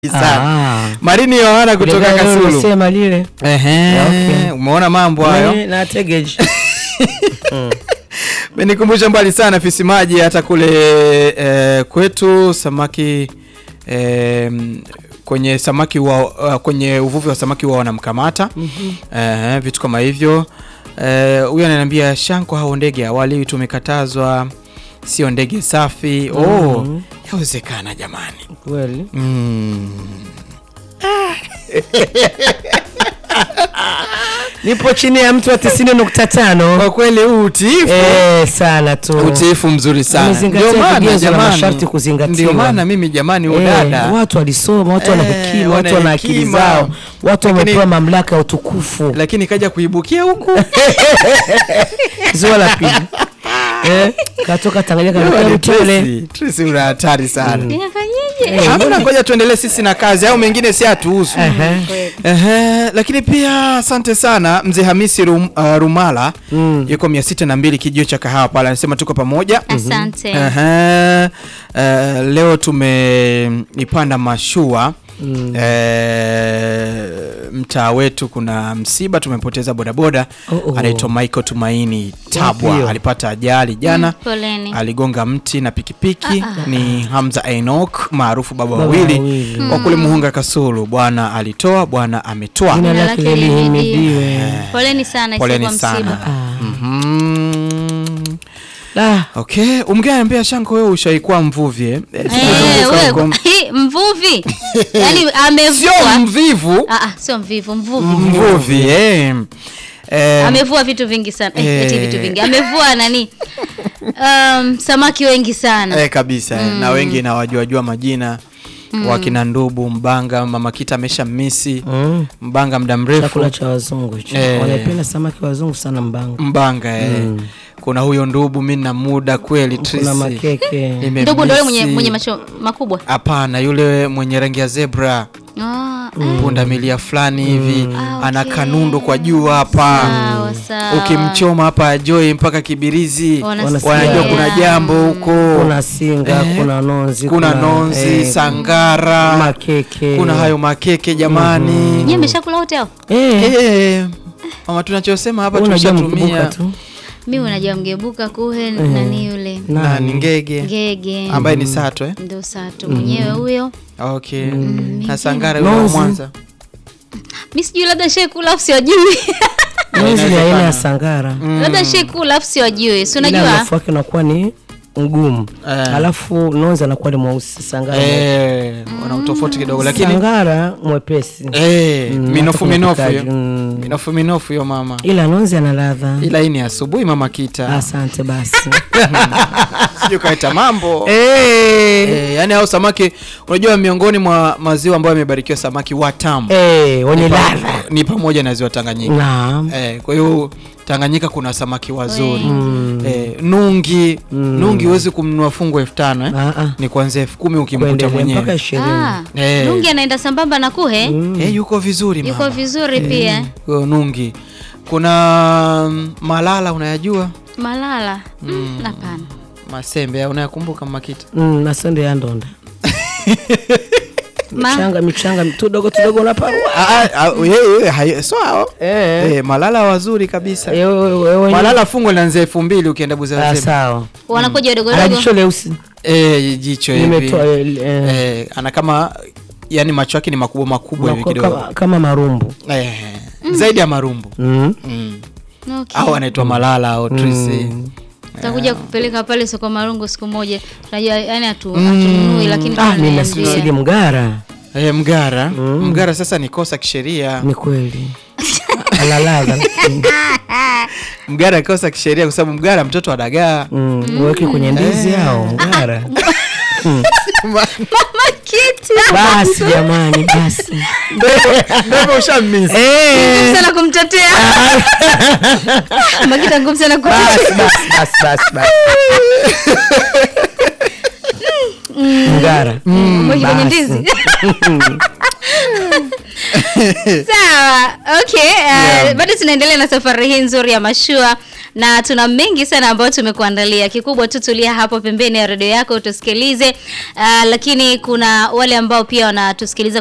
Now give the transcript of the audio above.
sana. Ah. Marini Yohana kutoka Kulingana na Kasulu. ulisema lile Ehe, Okay. umeona mambo hayo. Eh, na tegeji Menikumbusha mbali sana fisi maji hata kule eh, kwetu samaki eh, kwenye samaki wa, uh, kwenye uvuvi wa samaki wao wanamkamata eh, vitu kama hivyo Eh, huyu ananiambia shanko hao ndege awali tumekatazwa sio ndege safi oh yawezekana jamani kweli. mm. Nipo chini ya mtu wa tisini nukta tano kwa kweli huu utiifu eh, sana tu utiifu mzuri sana Amezingatia Ndio maana vigezo na jamani, masharti kuzingatiwa. ndio maana mimi jamani Eh, udada watu walisoma, watu wana Eh, hekima, watu wana wana akili hekima. zao, watu Lakini- wamepewa mamlaka ya utukufu. lakini kaja kuibukia huku Ziwa la pili eh, katoka Tanganyika karuka Rutele. Tracy, Tracy una hatari sana Ninafanyeje? hamna ngoja tuendelee sisi na kazi au mengine si hatuhusu Ehe. Ehe, lakini pia asante sana mzee Hamisi Rum, uh, Rumala Mm. yuko mia sita na mbili kijio cha kahawa pale anasema tuko pamoja Asante. Ehe, eh, leo tumeipanda mashua Mm. eh, mtaa wetu kuna msiba tumepoteza bodaboda Oh, oh. anaitwa Michael Tumaini Tabwa hiyo? alipata ajali jana Poleni. aligonga mti na pikipiki ni Hamza Enoch maarufu baba Baba wawili wawili. wa kule Muhunga Kasulu bwana alitoa bwana ametoa Jina Jina lake lake lihimidiwe. Poleni sana poleni isipokuwa sana msiba. Mhm. Ah, okay umgea ambia shanko wewe ushaikuwa mvuvi eh? Eh, Eh, sikuzunguka wewe, huko. hi, mvuvi yaani sio amevua mvivu Ah, ah, sio mvivu mvuvi mvuvi eh. Eh, amevua vitu vingi sana eh, Eh. eti vitu vingi amevua nani um, samaki wengi sana eh, kabisa eh. na wengi nawajuajua majina wakina ndubu mbanga mama kita amesha misi mm. mbanga muda mrefu chakula cha wazungu hicho. Eh. Wanapenda samaki wazungu sana mbanga. mbanga eh. kuna huyo ndubu mi na muda kweli Kuna Tracy. makeke. Nimemisi. ndugu ndo yule mwenye, mwenye macho makubwa hapana yule mwenye rangi ya zebra Ah, punda milia fulani hivi Ah, ana okay. kanundo kwa juu hapa sawa sawa ukimchoma hapa ajoi mpaka kibirizi Wanasikia. wanajua kuna jambo huko Kuna singa, Eh. kuna nonzi, kuna nonzi eh, sangara makeke. kuna hayo makeke jamani nyie mmeshakula wote hao Eh, Eh, mama tunachosema hapa wewe unajua mkibuka tumeshatumia tu. mi unajua mgebuka kuhe nani yule na ni ngege ngege ambaye ni sato eh? ndo sato mwenyewe huyo okay na sangara yule wa Nonzi. mwanza mi sijui labda shekula afu siwajui Nonzi ni aina ya sangara. labda shekula afu siwajui si Ila unajua mrefu wake unakuwa ni mgumu. Eh. Alafu nonzi anakuwa ni mweusi sangara. eh, wana utofauti kidogo lakini Sangara mwepesi. eh, Mm, minofu hata minofu kupikaji, hiyo mm. minofu minofu hiyo mama Ila nonzi ana ladha. ila hii ni asubuhi mama kita Asante basi. sijui kaita mambo Eh. Eh, yani hao samaki unajua miongoni mwa maziwa ambayo yamebarikiwa samaki watamu Eh, wenye ni pa- ladha. ni pamoja na ziwa Tanganyika Naam. eh, kwa hiyo Tanganyika kuna samaki wazuri eh, nungi nungi huwezi kumnunua fungu elfu tano eh? Ah, ah. ni kuanzia elfu kumi ukimkuta Kuendelea mpaka mwenyewe ishirini. ah, Eh. nungi anaenda sambamba na kuhe eh, yuko vizuri yuko mama. vizuri pia Huyo nungi kuna mm, malala unayajua malala Mm, hapana masembe unayakumbuka makita Mm, nasende ya ndonda. Ma- Michanga michanga tudogo tudogo unaparua. Ah, ah, ah, yeye, hayo- so hao Eh. eh, malala wazuri kabisa Eh, wewe- wewe- malala fungu linaanzia elfu mbili ukienda Ah, buzazema sawa. wanakuja Ana dogodogo jicho leusi. eh, jicho hivi Nimetoa eh, eh, eh, ana kama yani macho yake ni makubwa makubwa hivi unakuwa kidogo kama, kama marumbu. eh, zaidi ya marumbu Mm. mm. okay. au anaitwa malala au trisi takuja kupeleka pale soko marungu siku moja tunajua yani hatu- hatununui lakini Ah, mimi tunaniambia. nasili mgara. eh, mgara mgara sasa ni kosa kisheria Ni kweli. Ana ladha. mgara ni kosa kisheria kwa sababu mgara mtoto wa dagaa Mm, uweke kwenye ndizi au mgara. Kitu. Basi jamani, basi. ndio ushamisi Eh. Ngumu sana kumtetea makita ngumu sana kumtetea Basi basi basi basi basi. Mgara. Mweki kwenye basi. ndizi sawa okay uh, bado tunaendelea na safari hii nzuri ya mashua na tuna mengi sana ambayo tumekuandalia. Kikubwa tu tulia hapo pembeni ya redio yako utusikilize. Uh, lakini kuna wale ambao pia wanatusikiliza